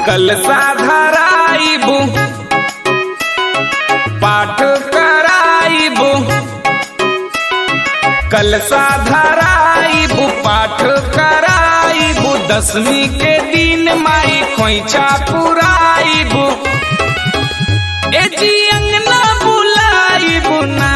कल साधराइबू पाठ कराइबू कल साधराइबू पाठ कराइबू दसवीं के दिन माई खोइछा पुराइबू ए जी अंगना बुलाइबू ना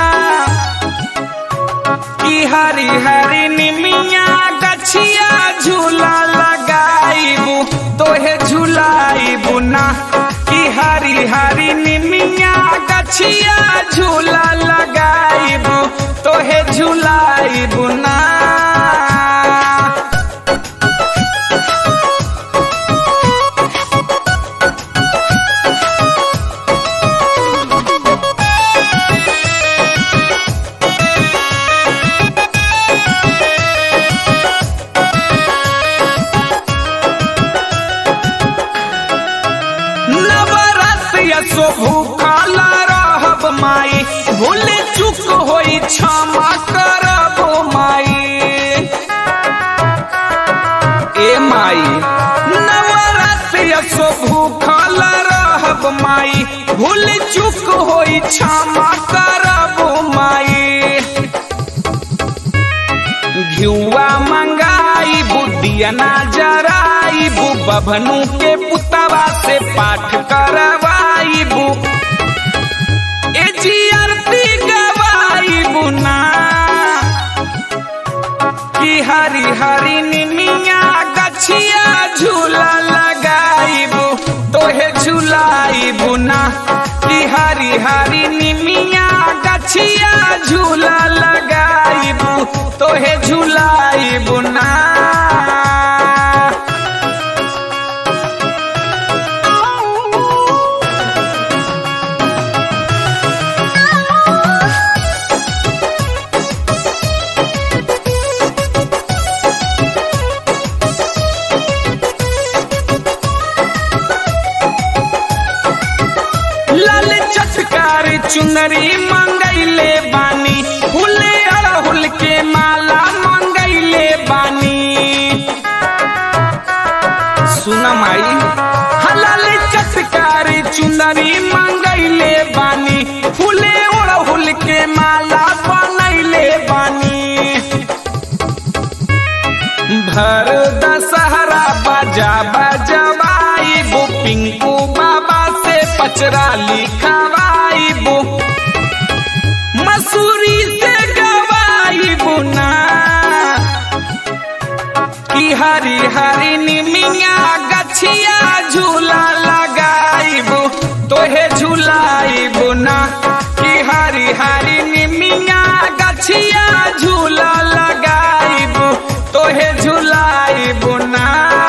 की हरी हरी निमिया गछिया झूला लगाइबू तोहे झूलाइबू ना की हरी हरी निमिया गछिया झूला लगाइबू तोहे झूलाइबू ना नवरात्रि सो भूखला रहब माई भूल चुक होई क्षमा करबो माई ए माई नवरात्रि सो भूखला रहब माई भूल चुक होई क्षमा करबो माई घिउआ मंगाई बुद्धिया ना जराइबू बभनु के पुतवा से पाठ करवाइबू ए जी आरती गवाइबू ना कि हरी हरी निमिया गछिया झूला लगाइबू तोहे झूलाइबू ना कि हरी हरी निमिया गछिया झूला लगाइबू तोहे झूलाइबू ना लाल चटकार चुनरी मंगैले बानी फूले अड़हुल के माला मंगैले बानी सुना माई हाँ, लाल चटकार चुनरी मंगैले बानी फूले अड़हुल के माला बनैले बानी भर दशहरा बाजा बजवाइबू पिंकू बाबा से पचरा लिखवाइबू मसूरी से गवाइबू ना कि हरी हरी निमिया गछिया झूला लगाइबू तोहे झूलाइबू ना कि हरी हरी निमिया गछिया झूला लगाइबू तोहे झूलाइबू ना